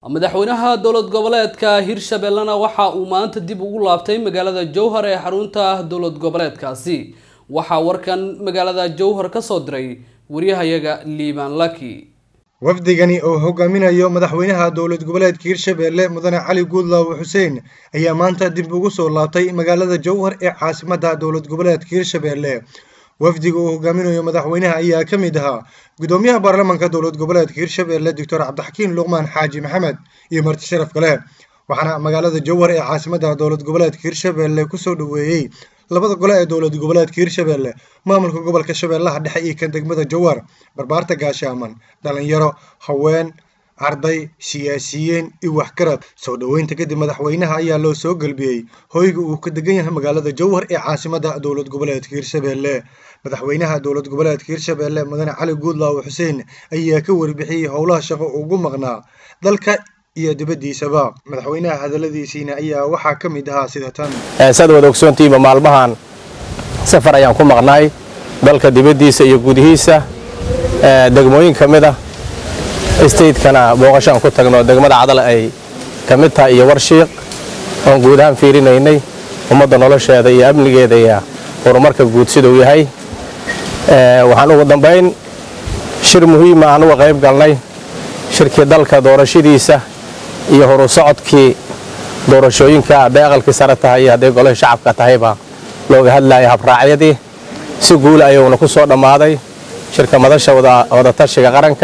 madaxweynaha dowlad goboleedka hirshabellena waxa uu maanta dib ugu laabtay magaalada jowhar ee xarunta dowlad goboleedkaasi waxaa warkan magaalada jowhar ka soo diray waryahayaga liibaan laki wafdigani oo hogaaminayo madaxweynaha dowlad goboleedka hirshabelle mudane cali guudlaawe xuseen ayaa maanta dib ugu soo laabtay magaalada jowhar ee caasimadda dowlad goboleedka hirshabelle wafdiga uu hogaaminayo madaxweynaha ayaa ka mid ahaa gudoomiyaha baarlamaanka dowlad goboleedka hirshabelle doctor cabdixakiin luqmaan xaaji maxamed iyo marti sharaf kale waxaana magaalada jowhar ee caasimadda dowlad goboleedka hirshabelle kusoo dhoweeyey labada gole ee dowlad goboleedka hirshabelle maamulka gobolka shabeellaha dhexe iyo kan degmada jowhar barbaarta gaashaaman dhalinyaro haween arday siyaasiyiin iyo waxgarad soo dhoweynta kadib madaxweynaha ayaa loo soo gelbiyey hoyga uu ka degan yahay magaalada jowhar ee caasimadda dowlad goboleedka hirshabelle madaxweynaha dowlad goboleedka hirshabelle mudane cali guudlaawe xuseen ayaa ka warbixiyey howlaha shaqo ugu maqnaa dalka iyo dibaddiisaba madaxweynaha hadaladiisiina ayaa waxaa ka mid ahaa sida tan saad wada ogsoontihiinba maalmahan safar ayaan ku maqnaay dalka dibaddiisa iyo gudihiisa degmooyin ka mid a stateskana booqashaan ku tagno degmada cadal ay ka mid tahay iyo warshiiq oon guud ahaan fiirinaynay ummadda nolosheeda iyo amnigeeda iyo horumarka guud siduu yahay waxaan ugu dambayn shir muhiima aan uga qayb galnay shirkii dalka doorashadiisa iyo horu socodkii doorashooyinka hadday aqalkii sare tahay iyo hadday golaha shacabka tahayba looga hadlaya habraacyadii si guula ayuuna ku soo dhammaaday shirka madasha wadatashiga qaranka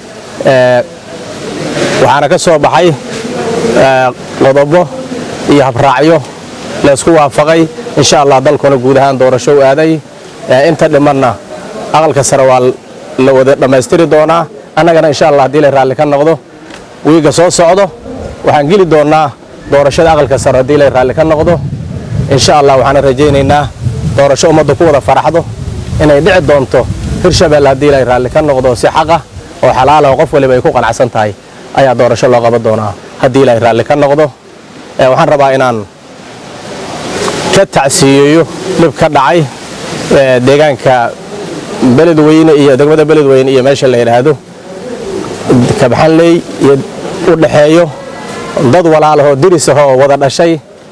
waxaana ka soo baxay qodobo iyo habraacyo laysku waafaqay insha allah dalkuna guud ahaan doorasho u aaday inta dhimanna aqalka sare waa la wada dhammaystiri doonaa annagana insha allah haddii la raalli ka noqdo wiiga soo socdo waxaan geli doonnaa doorashada aqalka sare haddii la raalli ka noqdo insha allah waxaana rajaynaynaa doorasho ummadda ku wada faraxdo inay dhici doonto hirshabelle haddii la raalli ka noqdo si xaqa oo xalaala oo qof waliba ay ku qanacsan tahay ayaa doorasho loo qaban doonaa haddii la raalli ka noqdo waxaan rabaa inaan ka tacsiiyeeyo dhib ka dhacay deegaanka beledweyne iyo degmada beledweyne iyo meesha la yidhaahdo kabxanley iyo u dhaxeeyo dad walaalahoo diris ahoo wada dhashay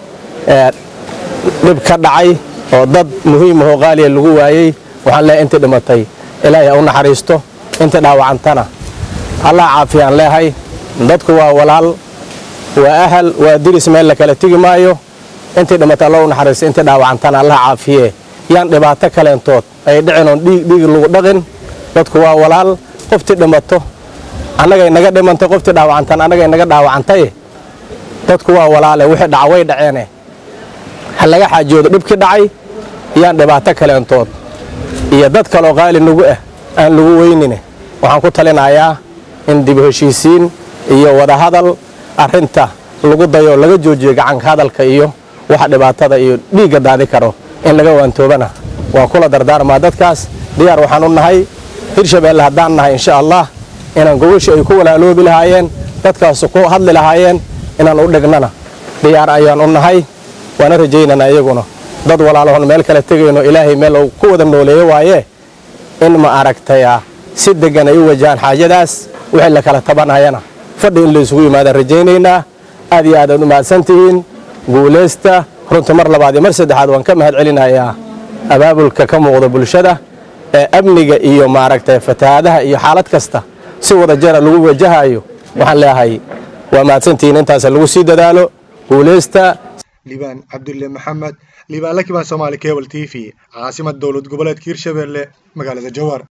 dhib ka dhacay oo dad muhiimahoo qaaliya lagu waayey waxaan leehay intii dhimatay ilaahay ha u naxariisto intii dhaawacantana allah caafiyaan leehay dadku waa walaal waa ahal waa diris meel la kala tigi maayo intii dhimatay alla u naxariisto intii dhaawacantana allah caafiye yaan dhibaato kaleentood ay dhicin oon dhiig lagu dhaqin dadku waa walaal qoftii dhimato annagay naga dhimantay qoftii dhaawacantan annagay naga dhaawacantay dadku waa walaale wixii dhaca way dhaceene ha laga xaajoodo dhibkii dhacay yaan dhibaato kaleentood iyo dad kaloo qaali nagu ah aan lagu weynine waxaan ku talinayaa in dib heshiisiin iyo wadahadal arrinta lagu dayo laga joojiyo gacanka hadalka iyo waxa dhibaatada iyo dhiigga daadi karo in laga waantoobana waa kula dardaarmaa dadkaas diyaar waxaan u nahay hirshabelle haddaan nahay insha allah inaan gogosha ay ku walaaloobi lahaayeen dadkaas ku hadli lahaayeen inaan u dhignana diyaar ayaan u nahay waana rajaynana iyaguna dad walaalahon meel kale tegayno ilaahay meel uu ku wada nooleeyo waaye in ma aragtaya si deggan ay u wajahaan xaajadaas wixii la kala tabanayana fadhi in laysugu yimaadaan rajaynaynaa aad iyo aadaad u mahadsantihiin guulaysta runta mar labaad iyo mar saddexaad waan ka mahad celinayaa abaabulka ka muuqda bulshada ee amniga iyo maaragtay fatahaadaha iyo xaalad kasta si wada jara lagu wajahayo waxaan leeyahay waa mahadsantihiin intaas lagu sii dadaalo guulaysta liibaan cabdulle maxamed liibaan lakibaan soomaali cable t v caasimad dowlad goboleedka hirshabelle magaalada jowhar